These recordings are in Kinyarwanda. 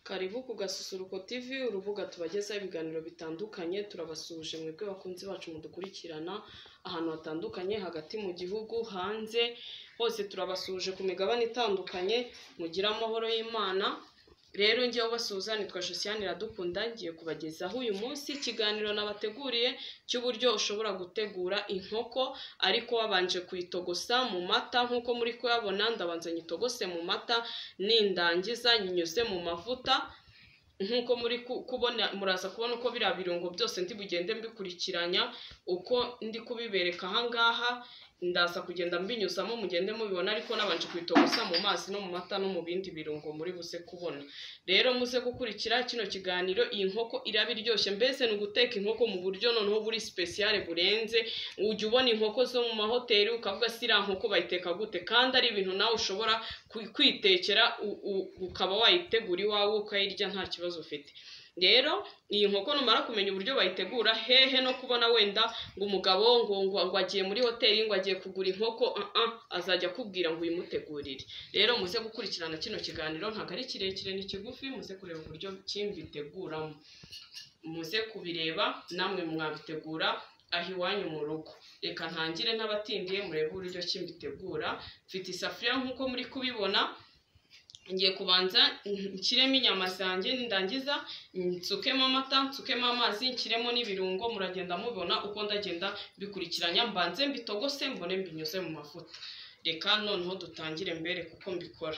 Karibu ku Gasusuruko TV, urubuga tubagezaho ibiganiro bitandukanye, turabasuhuje mwebwe bakunzi bacu mudukurikirana ahantu hatandukanye, hagati mu gihugu, hanze, hose turabasuhuje ku migabane itandukanye, mugire amahoro y'Imana, rero njyewe ubasuhuza nitwa Josiane Iradukunda, ngiye kubagezaho uyu munsi ikiganiro nabateguriye cy'uburyo ushobora gutegura inkoko ariko wabanje kuyitogosa mu mata nk'uko muri kuyabona ndabanza nyitogose mu mata nindangiza nyinyuze mu mavuta nk'uko muri ku- kubona muraza kubona uko biriya birungo byose ndi bugende mbikurikiranya uko ndi kubibereka ahangaha ndaza kugenda mbinyuzamo mugende mubibona ariko nabanje kubitogosa mu mazi no mu mata no mu bindi birungo muri buze kubona rero muze gukurikira kino kiganiro iyi nkoko iraba iryoshye mbese ni uguteka inkoko mu buryo noneho buri sipesiyale burenze ujya ubona inkoko zo mu mahoteli ukavuga si iriya nkoko bayiteka gute kandi ari ibintu nawe ushobora kwi- kwitekera u- u- ukaba wayitegura iwawe ukayirya nta kibazo ufite rero iyi nkoko numara kumenya uburyo bayitegura hehe no kubona wenda ngo umugabo ngo, ngo, ngo agiye muri hoteli ngo agiye kugura inkoko ah, ah, azajya akubwira ngo uyimutegurire rero muze gukurikirana kino kiganiro ntabwo ari kirekire ni kigufi muze kureba uburyo kimbiteguramo muze kubireba namwe mwabitegura aho iwanyu mu rugo reka ntangire n'abatindiye murebe uburyo kimbitegura mfite isafuriya nk'uko muri kubibona ngiye kubanza nshyiremo inyama zanjye nindangiza nsukemo amata nsukemo amazi nshyiremo n'ibirungo muragenda mubibona uko ndagenda bikurikiranya mbanze mbitogose mbone mbinyuze mu mavuta reka noneho dutangire mbere kuko mbikora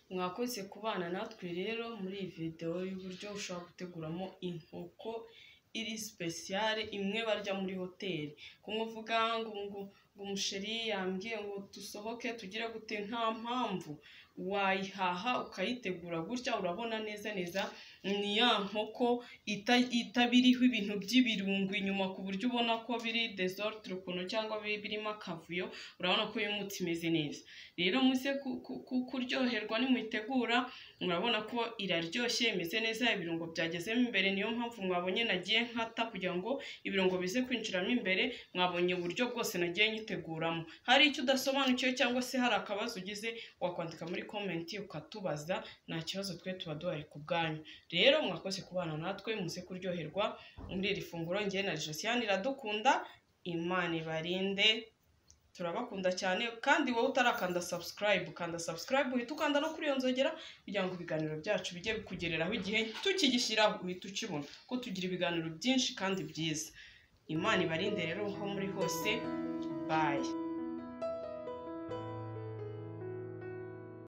mwakoze kubana natwe rero muri iyi videwo y'uburyo ushobora guteguramo inkoko iri sipesiyare imwe barya muri hoteli kumwe uvuga ngo ngo ngo umusheri yambwiye ngo dusohoke tugire gute nta mpamvu wayihaha ukayitegura gutya urabona neza neza ni ya nkoko ita- itaba iriho ibintu by'ibirungo inyuma ku buryo ubona ko biri desert ukuntu cyangwa bi- birimo akavuyo urabona ko uyu muti imeze neza rero muze ku- ku- ku- kuryoherwa nimuyitegura murabona ko iraryoshye imeze neza ibirungo byagezemo imbere niyo mpamvu mwabonye nagiye nkata kugira ngo ibirungo bize kwinjiramo imbere mwabonye uburyo bwose nagiye nyiteguramo hari icyo udasobanukiwe cyangwa se hari akabazo ugize wakwandika muri komenti ukatubaza nta kibazo twe tuba duhari ku bwanyu rero mwakoze kubana natwe muze kuryoherwa muri iri funguro ngewe na josiane iradukunda imana ibarinde turabakunda cyane kandi wowe utarakanda subscribe kanda subscribe uhita ukanda no kuri iyo nzogera kugira ngo ibiganiro byacu bijye bikugereraho igihe tukigishyiraho uhita ukibona ko tugira ibiganiro byinshi kandi byiza imana ibarinde rero aho muri hose bayi